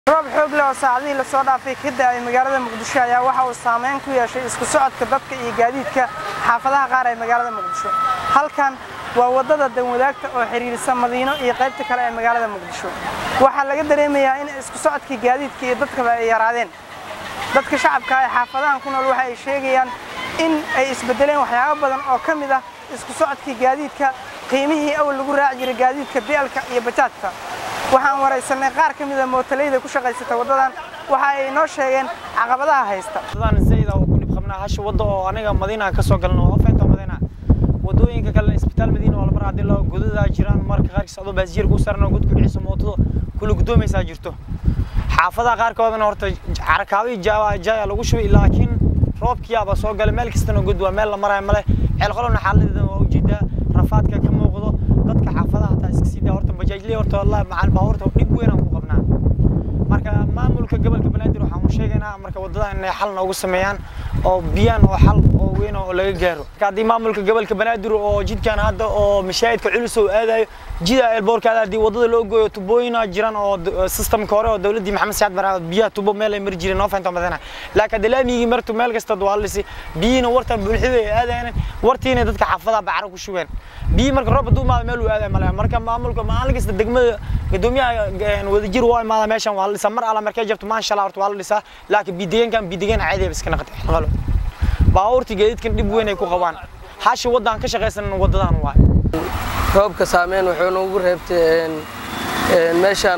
roob xoog leh oo saacadihii lasoo dhaafay ka da'ay magaalada muqdisho ayaa waxa uu saameyn ku yeeshay isku socodka dadka iyo gaadiidka xaafadaha qaar ee magaalada muqdisho halkan waa waddada danwadaagta oo xidhiirisa madiino iyo qaybta kale ee magaalada muqdisho waxaa laga dareemayaa in isku socodkii gaadiidka iyo dadkaba ay yaraadeen dadka shacabka ee xaafadahan ku nool waxa ay sheegayaan in ay isbedeleen waxyaabo badan oo ka mid ah isku socodkii gaadiidka qiimihii awal lagu raaci jiray gaadiidka bi'alka iyo bajaajka waxaan waraysanay qaar ka mida mootalayda ku shaqaysata waddadan waxa ay noo sheegeen caqabadaha haysta waddadan zayda oo ku dhib qabnaa hasha wadda oo aniga madiina ka soo galno oo feenta madiina waddooyinka kale isbitaal madiina oo mar haddii loo godadaa jiraan marka qaarkiis adoo baasjiir ku saran oo god ku dhiciso mootada kula gudoomaysaa jirto xaafadaha qaarkoodana horta carakaadii jaaya lagu shubay laakiin roobkiyaaba soo galay meel kastana god waa meel la maraayo male ceelqolona xaaladeeda waa ujeedaa rafaadka ka muuqdo dadka xaafadaha hataa iska sii daa horta bajaajley horta wallahi macal baabuurta dhib weyn aan ku qabnaa marka maamulka gobolka banaadir waxaan u sheegaynaa marka waddada inay xal noogu sameeyaan oo biyaan oo xal oo weyn oo laga gaaro marka haddii maamulka gobolka banaadir oo jidkan hadda oo mashaahidka culus oo aadayo jida eelboorkaada haddii waddada loo gooyo tubooyina jiraan oo systemka hore oo dowladdii maxamed saad bara biyaha tubo meel ay mari jireen noo fahantaa madana laakiin haddii laamigii martu meel kasta waa lisi biyiina warta bulxida ay aadayaan wartiina dadka xaafadaha bacra ku shubeen biyi marka roob hadduu imaado meel uu aadayo male marka maamulka maalin kasta degmada gudoomiyaha wadajir waa imaada meeshan waa la dhisaa mar alla markay jabto maasha allah horta waa la dhisaa laakiin bidegaankan bidegaan caadi iska naqday qalo baabuurta gaadiidkan dhib weyn ay ku qabaan hashi waddaan ka shaqaysan waddadan waay roobka saameyn wuxuu noogu reebtay meeshaan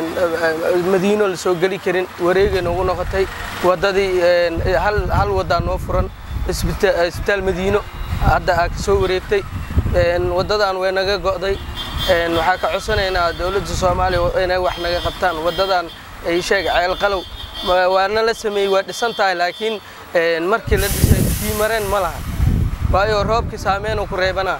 madiino la soo geli karin wareegay noogu noqotay waddadii hal waddaa noo furan isbitaal madiino hadda aa ka soo wareegtay waddadan way naga go'day waxaa ka codsanaynaa dowladda soomaaliya inay wax naga qabtaan waddadan ay sheeg ceel qalow waana la sameeyey waa dhisan tahay laakiin markii la dhisay biimareen ma laha waayo roobkii saameynuu ku reebanaa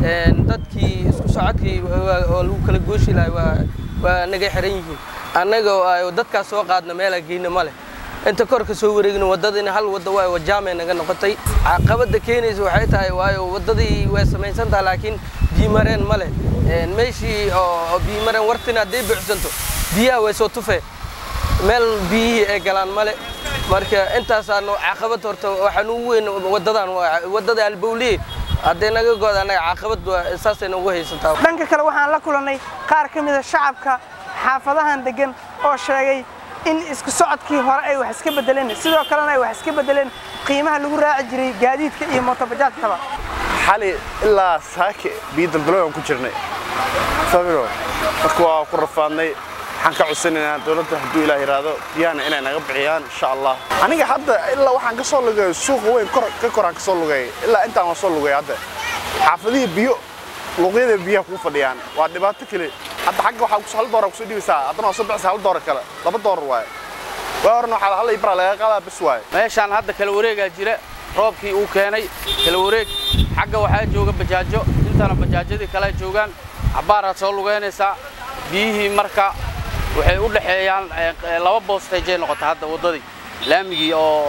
dadkii isku socodkii oo lagu kala gooshi lahay waa naga xiran yihiin annaga oo dadkaas soo qaadna meelaa geyna ma leh inta kor ka soo wareegna waddadina hal wadda waa wajaamay naga noqotay caqabadda keenaysa waxay tahay waayo waddadii way samaysan tahay laakiin biimareen ma leh meeshii oo biimareen wartina hadday buuxsanto biyaha way soo tufeen meel biyihii ay galaan male marka intaasaanu caqabad horta waxaan ugu weyn waddadan waddada albowliye hadday naga gooda annaga caqabad saasay nagu haysataa dhanka kale waxaan la kulannay qaar ka mida shacabka xaafadahan deggan oo sheegay in isku socodkii hore ay wax iska bedeleen sidoo kalena ay wax iska bedeleen qiimaha lagu raaci jiray gaadiidka iyo mootobajaajkaba xali ilaa saake biyo daldaloy aan ku jirnay sabiro marka waa ku rafaadnay waxaan ka codsanaynaa dowladda hadduu ilaah yidhaahdo biyahana inay naga bixiyaan insha allah aniga hadda ilaa waxaan ka soo lugay suuqa weyn ka koraan ka soo lugay ilaa intaan waan soo lugay hadda xaafadihii biyo luuqyada biyaha kuu fadhiyaan waa dhibaato kale hadda xagga waxaa kusoo hal doorar kusoo dhibaysaa haddana waa soo bixisa hal doorar kale laba doorar waaye waa horena waxaa hal ibraa laga qaadaa bas waaye meeshaan hadda kala wareegaa jira roobkii uu keenay kala wareeg xagga waxaa jooga bajaajo intana bajaajyadii kale joogaan cabbaaraad soo lugaynaysaa biyihii marka waxay u dhexeeyaan laba boostayjay noqota hadda waddadii laamigii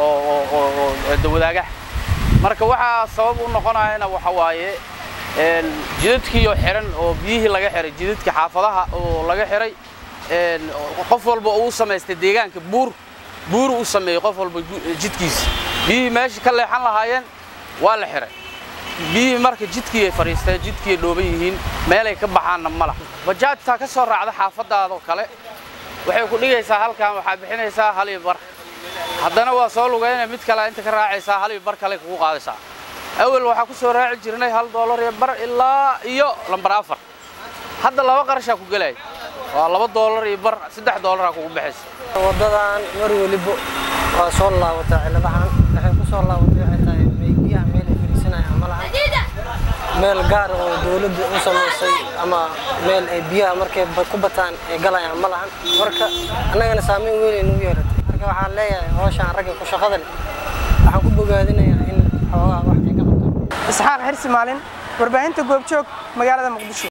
oo dawadaagaha marka waxaa sabab u noqonayana waxa waaye jidadkiioo xiran oo biyihii laga xiray jidadkii xaafadaha oo laga xiray qof walba uu samaystay deegaanka buur buuru u sameeyey qof walba jidkiisa biyihii meeshii ka leexan lahaayeen waa la xiray biyihii marka jidkii ay fadhiisteen jidkii ay dhooban yihiin meelay ka baxaanna ma laha bajaajtaa ka soo raacda xaafadaadoo kale waxay ku dhigaysaa halkan waxaa bixinaysaa hal iyo bar haddana waa soo lugaynaya mid kale inta ka raacaysaa hal iyo bar kale kugu qaadaysaa awal waxaa ku soo raaci jirnay hal doolar iyo bar ilaa iyo lambar afar hadda laba qarashaa ku gelaya waa laba doolar iyo bar saddex doolaraa kugu baxaysa waddadan mar weliba waa soo laabataa ciladahan waxay ku soo laabatay waxay tahay biyaha meel ay fadhiisanayaan ma lahan meel gaar oo dowladda u samaysay ama meel ay biyaha markay ku bataan ay galayaan ma lahan marka annagana saameyn weyn ay nagu yeelatay marka waxaan leeyahay hawshaan ragga ku shaqada leh waxaan ku bogaadinayaa in xoogaa wax ay ka qabtaan isxaaq xirsi maalin warbaahinta goobjoog magaalada muqdisho